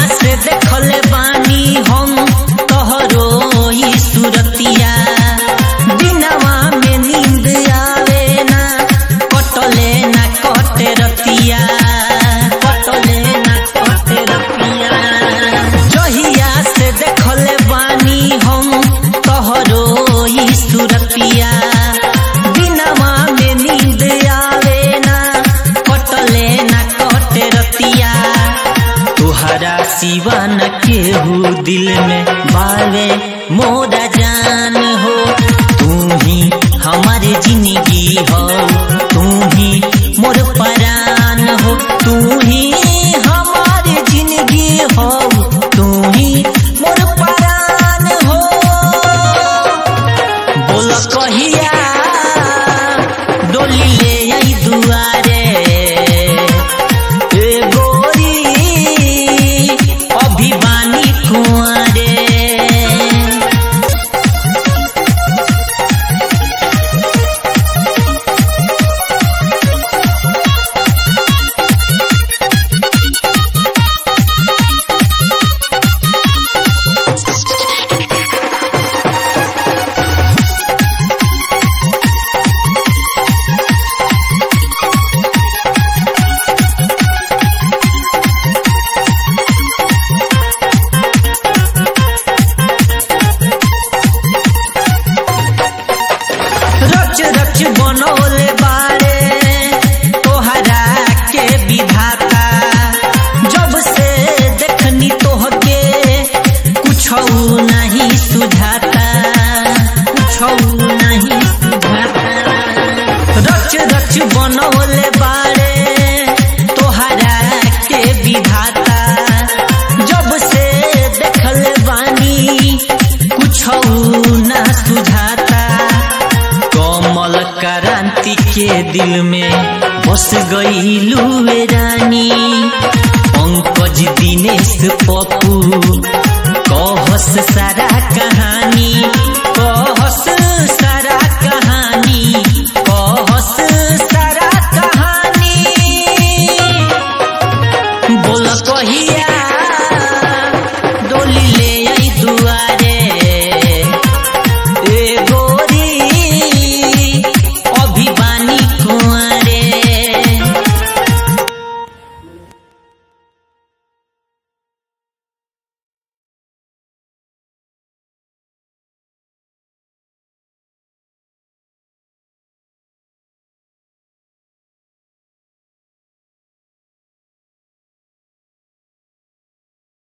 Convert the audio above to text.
से देखले बानी हम तोहरो ई सुरतिया दिनवा में नींद आवे ना कटले ना कटे रतिया कटले ना कटे रतिया जहिया से देखले बानी हम तोहरो ई सुरतिया दिनवा में नींद आवे ना कटले ना कटे रतिया तुहरा सिवा न केहू दिल में बावे मोरा जान हो तू ही हमारे जिंदगी हो तू ही मोर परान हो तू ही हमारे जिंदगी हो तू ही मोर परान हो बोल कहिया डोली ले आई दुआरे ए गोरी अभिमानी कुंवरे रच रच बनोले बारे तोहरा के विधाता जब से देखनी तोहके कुछ नहीं सुझाता कुछ नहीं सुझाता रच रच बनोले बारे तोहरा के विधाता जब से देखले बानी कुछ ना सुझाता कमल क्रांति के दिल में बस गई रानी पंकज दिनेश पप्पू कहस सारा कहानी